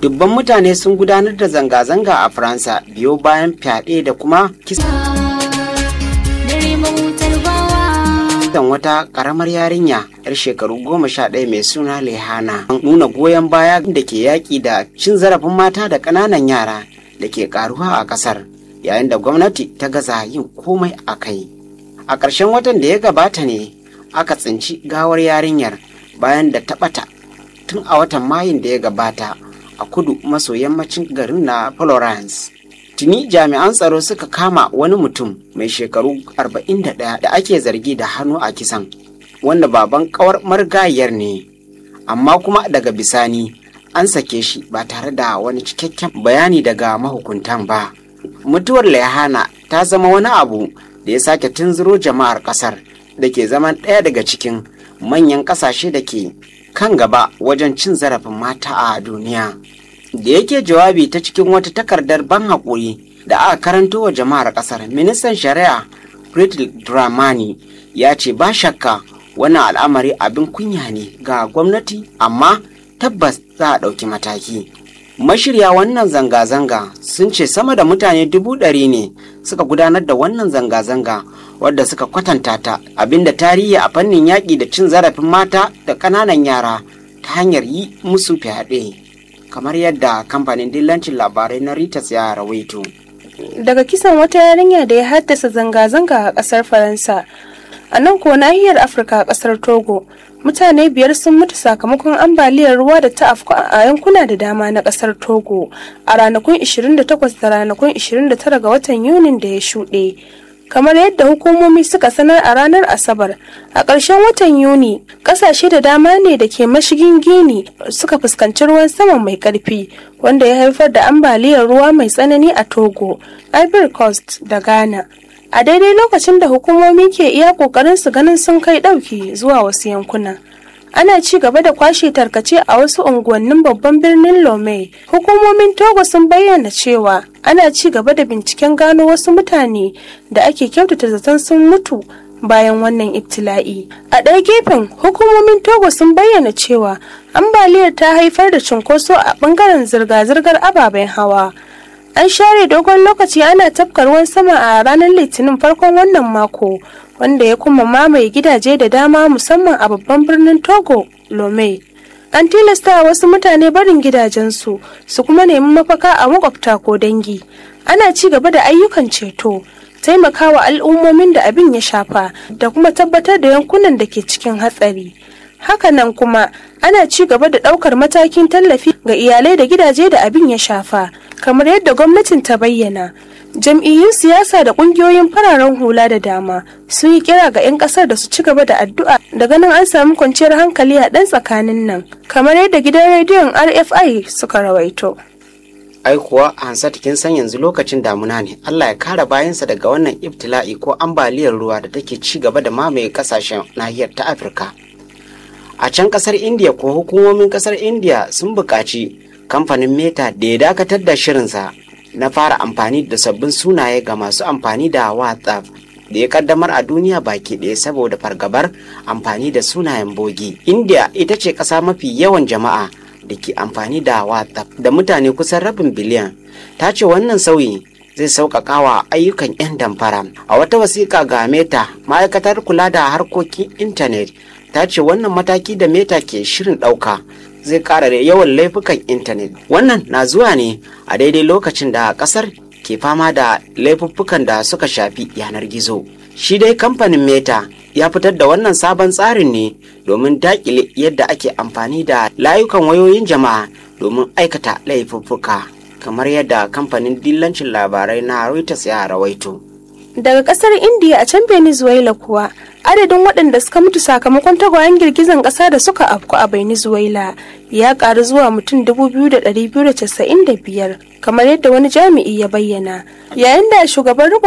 dubban mutane sun gudanar da zanga-zanga a faransa biyo bayan fyaɗe da kuma kisan wata karamar yarinya yar shekaru goma sha ɗaya mai suna lehana an nuna goyon baya da ke yaƙi da cin zarafin mata da ƙananan yara da ke ƙaruwa a ƙasar yayin da gwamnati ta gaza yin komai a kai a ƙarshen watan da ya gabata ne aka tsinci gawar yarinyar bayan da ta ɓata tun a watan mayun da ya gabata a kudu maso yammacin garin na Florence. Tuni jami'an tsaro suka kama wani mutum mai shekaru 41 da ake zargi da hannu a kisan, wanda baban kawar marigayiyar ne, amma kuma daga bisani an sake shi ba tare da wani cikakken bayani daga mahukuntan ba. Mutuwar Lehana ta zama wani abu da ya sake tunzuro jama'ar kasar da ke zaman ɗaya daga cikin manyan ƙasashe da ke kan gaba wajen cin zarafin mata a duniya. Da yake jawabi ta cikin wata takardar ban haƙuri da aka karanto wa jama'ar ƙasar, ministan shari'a Friedrich Dramani ya ce ba shakka wannan al'amari abin kunya ne ga gwamnati amma tabbas za a ɗauki mataki. Mashirya wannan zanga-zanga sun ce sama da mutane dubu ɗari ne suka gudanar da wannan zanga-zanga wadda suka kwatanta ta abinda tarihi a fannin yaƙi da cin zarafin mata da ƙananan yara ta hanyar yi musu fyaɗe kamar yadda kamfanin dillancin labarai na Reuters ya rawaito. Daga kisan wata yarinya da ya haddasa zanga-zanga a ƙasar Faransa, a nan ko nahiyar Afirka a ƙasar Togo, mutane biyar sun mutu sakamakon ambaliyar ruwa da ta afku a yankuna da dama na ƙasar Togo a ranakun 28 da ranakun 29 ga watan Yunin da ya shuɗe. kamar yadda hukumomi suka sanar a ranar asabar a ƙarshen watan yuni ƙasashe da dama ne da ke mashigin gini suka fuskanci ruwan sama mai ƙarfi wanda ya haifar da ambaliyar ruwa mai tsanani a togo ivory coast da ghana a daidai lokacin da hukumomi ke iya ƙoƙarin su ganin sun kai ɗauki zuwa wasu yankuna ana ci gaba da kwashe tarkace a wasu unguwannin babban birnin lome hukumomin togo sun bayyana cewa ana ci gaba da binciken gano wasu mutane da ake kyautata zaton sun mutu bayan wannan ibtila'i a ɗaya gefen hukumomin togo sun bayyana cewa ambaliyar ta haifar da cunkoso a ɓangaren zirga-zirgar ababen hawa an share dogon lokaci ana tafka ruwan sama a ranar litinin farkon wannan mako wanda ya kuma mamaye gidaje da dama musamman a babban birnin togo lome an tilasta wasu mutane barin gidajensu su kuma nemi mafaka a makwabta ko dangi ana ci gaba da ayyukan ceto taimakawa al'ummomin da abin ya shafa da kuma tabbatar da yankunan da ke cikin hatsari hakanan kuma ana ci gaba da ɗaukar matakin tallafi ga iyalai da gidaje da abin ya shafa kamar yadda gwamnatin ta bayyana jam'iyyun siyasa da kungiyoyin fararen hula da dama sun yi kira ga 'yan kasar da su ci gaba da addu'a da ganin an samu kwanciyar hankali a ɗan tsakanin nan kamar yadda gidan rediyon rfi suka rawaito ai kuwa hansat kin san yanzu lokacin damuna ne allah ya kare bayansa daga wannan ibtila'i ko ambaliyar ruwa da take ci gaba da mamaye kasashen nahiyar ta afirka a can kasar india ko hukumomin kasar india sun buƙaci kamfanin meta da ya dakatar da shirinsa na fara amfani da sabbin sunaye ga masu amfani da whatsapp da ya kaddamar a duniya baki ɗaya saboda fargabar amfani da sunayen bogi india ita ce ƙasa mafi yawan jama'a da ke amfani da whatsapp da mutane kusan rabin biliyan ta ce wannan sauyi zai sauƙaƙa wa ayyukan 'yan damfara a wata wasiƙa ga meta ma'aikatar kula da harkokin intanet ta ce wannan mataki da meta ke shirin ɗauka zai ƙara da yawan laifukan intanet wannan na zuwa ne a daidai lokacin da ƙasar ke fama da laifuffukan da suka shafi yanar gizo shi dai kamfanin meta ya fitar da wannan sabon tsarin ne domin daƙile yadda ake amfani da layukan wayoyin jama'a domin aikata laifuffuka kamar yadda kamfanin dillancin labarai na reuters ya rawaito daga kasar india a can venezuela kuwa adadin waɗanda suka mutu sakamakon tagwayen girgizan ƙasa da suka afku a venezuela ya ƙaru zuwa mutum 2,295 kamar yadda wani jami'i ya bayyana yayin da shugaban